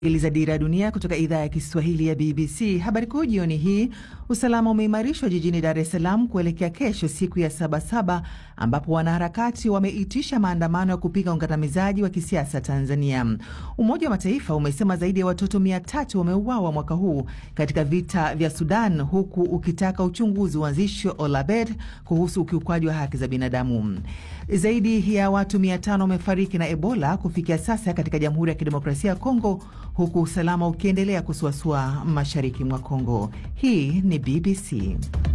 Sikiliza Dira ya Dunia kutoka idhaa ya Kiswahili ya BBC. Habari kuu jioni hii: usalama umeimarishwa jijini Dar es Salaam kuelekea kesho, siku ya Sabasaba, ambapo wanaharakati wameitisha maandamano ya kupinga ukandamizaji wa kisiasa Tanzania. Umoja wa Mataifa umesema zaidi ya watoto mia tatu wameuawa mwaka huu katika vita vya Sudan, huku ukitaka uchunguzi uanzishwe Olabed kuhusu ukiukwaji wa haki za binadamu. Zaidi ya watu mia tano wamefariki na Ebola kufikia sasa katika Jamhuri ya Kidemokrasia ya Kongo huku usalama ukiendelea kusuasua mashariki mwa Kongo. Hii ni BBC.